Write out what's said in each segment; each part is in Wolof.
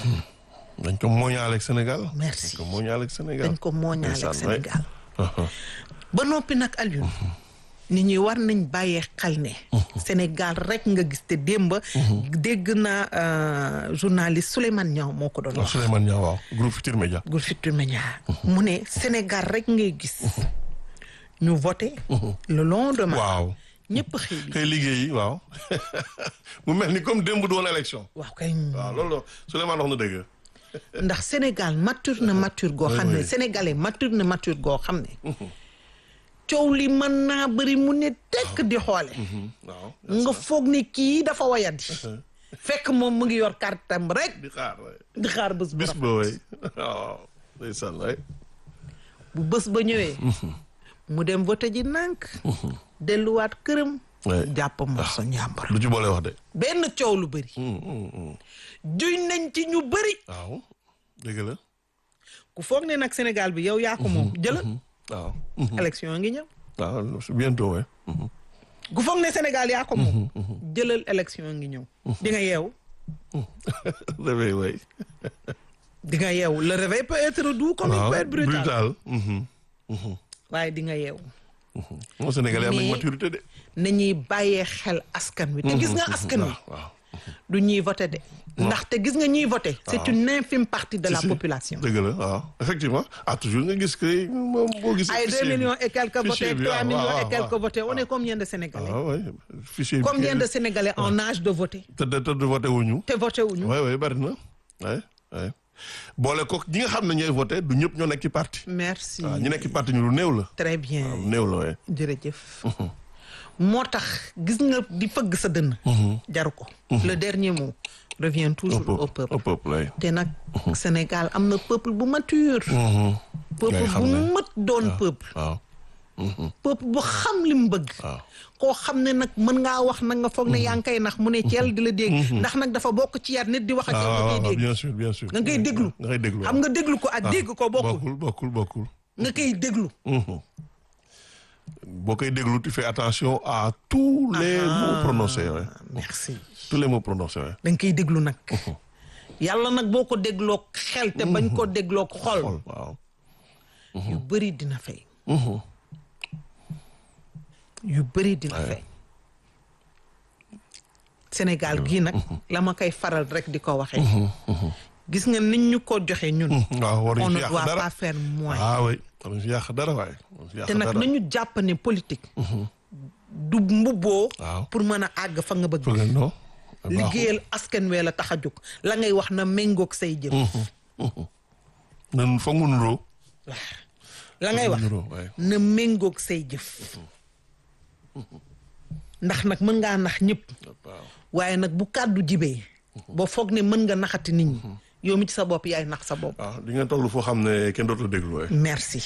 dañ ko mooñaale ak Sénégal. Merci. dañ ko mooñaale ak Sénégal. dañ ko mooñaale ak Ndeysaan, ouais. Sénégal ba noppi nag Alioune nit ñi war nañ bàyyee xel ne Sénégal rek nga gis te démb dégg naa euh, journaliste Souleymane Niang moo ko doon waaw wax Souleymane Niang waaw groupe Futurs Médias. Groupe Futurs Médias mu ne Sénégal rek ngay gis ñu voté le lendemain waaw ñëpp xëy bi xëy liggéeyi waaw mu mel ni comme démb du woon élection. waaw kay waaw loolu la Souleymane wax na dëgg. ndax Sénégal mature na mature goo xam ne oui. sénégalais mature na mature goo xam ne coow li mën naa bëri mu ne tekk di xoole waaw nga foog ni kii dafa wayadi fekk moom mu ngi yor kartam rek di xaar waay. di xaar bés bu bis rafet. ba waay waaw ndeysaan waay. bu bés ba ñëwee mu dem voté ji nànk delluwaat këram Ouais. jàpp morso njàmbar lu ci boole wax de. benn coow lu bëri juñ nañ ci ñu bëri waaw dëgg la. ku foog ne nag Sénégal bi yow yaa ko moom jëla waaw. élection ngi ñëw waaw c'est bientôt waay. ku foog ne Sénégal yaa ko moom jëlal élection ngi ñëw di nga yeewu réveil waay. di nga yeewu le réveil peut être doux comme il waaw peut être brutal brutal. mhm. waaye di nga yeewu moo Sénégalais am nañ Mais- maturité de. nañuy bàyyee xel askan wi te gis nga askan wi waaw waaw. du ñuy voté de ndaxte gis nga ñuy voté c'est une infime partie de la Si, si. population dëgg la waaw effectivement ah toujours nga gis que moom boo gisee. ay deux fichier bi. millions et quelques Fichier votés bi, trois waaw, millions waaw, et quelques waaw. votés on est combien de Sénégalais waaw waay fichier bi. combien kii de Sénégalais en âge de voter te te te voté wuñu. te voté wuñu waay waay bari na waay waay boole ko ñi nga xam ne ñooy voté du ñëpp ñoo nekk ci parti. merci waaw ñi nekk ci parti ñu lu néew la. très bien lu néew la waay. jërëjëf moo tax gis nga di fëgg sa dënn jaru ko le dernier mot revient toujours au au peuple peuple au peuple waay. te nag Sénégal am na peuple bu mature peuple Ngay xam bu ne. mët doon peuple waaw peuple bu xam li mu bëgg waaw. koo xam ne nag mën ngaa wax nag nga foog ne yaa ngi koy nax mu ne ceel di la dégg ndax nag dafa bokk ci yar nit di wax ak yow nga ah koy waaw dégg bien sûr bien sûr. nga koy déglu nga koy déglu xam nga déglu ko ak dégg ko bokkul bokkul bokkul bokkul. nga koy déglu boo koy déglu tu fais attention à tous les mots prononcés waay. merci tous les mots prononcés waay. da nga koy déglu nag yàlla nag boo ko dégloo xel te bañ ko dégloo xol xool waaw. yu bëri dina fay yu bëri dina fay Sénégal gii nag la ma koy faral rek di ko waxee gis nga nit ñu ko joxe ñun waaw on waruñu ne si yàq doit dara. pas faire moins ah oui waruñu si yàq dara waay. waruñu si yàq te nag dara. nañu jàpp ne politique du mbubboo waaw. pour mën a àgg fa nga bëgg Foog nga non. baaxul. liggéeyal askan wee la tax a jóg la ngay wax na méngoog say jëf nan foog mu nuroo. la ngay wax nuroo waay. na méngoog say jëf ndax nag mën ngaa nax ñëpp waaw. waaye nag bu kàddu jibee ba foog ne mën nga naxati nit ñi yow mi ci sa bopp yaay nax sa bopp waaw di nga toll foo xam ne kenn dootul déglu waay. merci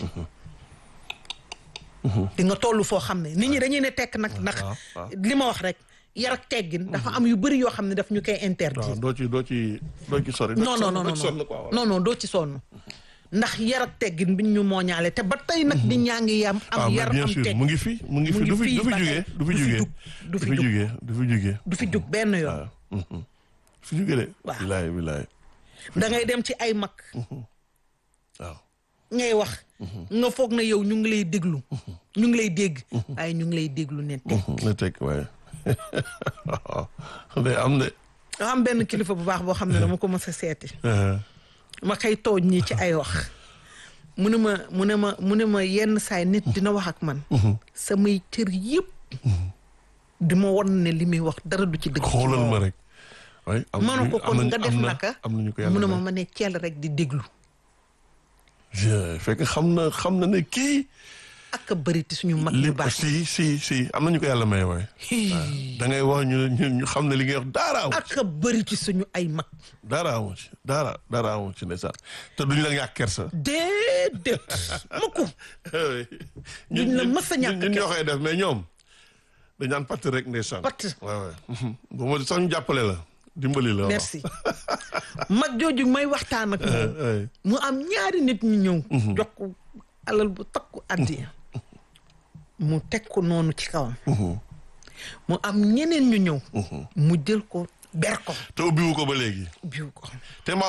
di nga toll foo xam ne nit ñi dañuy ne tekk nag ndax waaw, waaw. li ma wax rek yar ak teggin dafa am yu bëri yoo xam ne daf ñu koy waaw interdire doo ci doo ci doo ci sori. doo non ci non sonn, non doo ci sonn non quoi, waaw. non non doo ci sonn ndax yar ak teggin bi ñu mooñaale te ba tey nag nit ñaa ngi yam ah am mais yar bien am sûr teg mu ngi fi mu ngi Mu fi ngi du fi fii du fi ba jugee tey. du fi Du fi jugee. jug, du fi du fi jug. jugee du fi jugee. du fi jug benn yoon waaw. mhm. du fi jugee de. Waaw. bilaay bilaay. da ngay dem ci ay mag waaw. ngay wax nga foog na yow ñu ngi lay déglu ñu ngi lay dégg waaye ñu ngi lay déglu ne teg na teg waaye. waaw. day am de. dafa am benn kilifa bu baax boo xam ne dama ko mës a seeti ma koy tooñ ñii ci ay wax mu ne ma mu ne ma mu ne ma yenn saay nit dina wax ak man samay cër yëpp di ma won ne li muy wax dara du ci dëgg ci xoolal moom. ma rek. waaye am ma ne ko kon am nga nañu- def am na- naka am nañu ko mu ne yàlla ma may. ma ne ceel rek di déglu Je- fekk xam na xam na ne kii. ak a bëri ti suñu mag li yu baax si si si am nañu ko yàlla may waaye. da ngay wax ñu ñu ñu xam ne li ngay wax dara amu ci. ak a bëri ci suñu ay mag dara amu ci dara dara amu ci ndeysaan te duñu la ñàkk kersa. déedéet mukk Duñ la mës a ñàkk ñun ñoo koy def mais ñoom dañ naan patt rek ndeysaan. Patt. waaw waaw. bu ma sax ñu jàppale la dimbali la. waaw. merci mag jooju may waxtaan ak moom ay. mu am ñaari nit ñu ñëw jox ko alal bu takku addiya mu teg ko noonu ci kawam mu am ñeneen ñu ñëw mu jël ko ber ko te ubbiwu ko ba léegi. biw ko te ma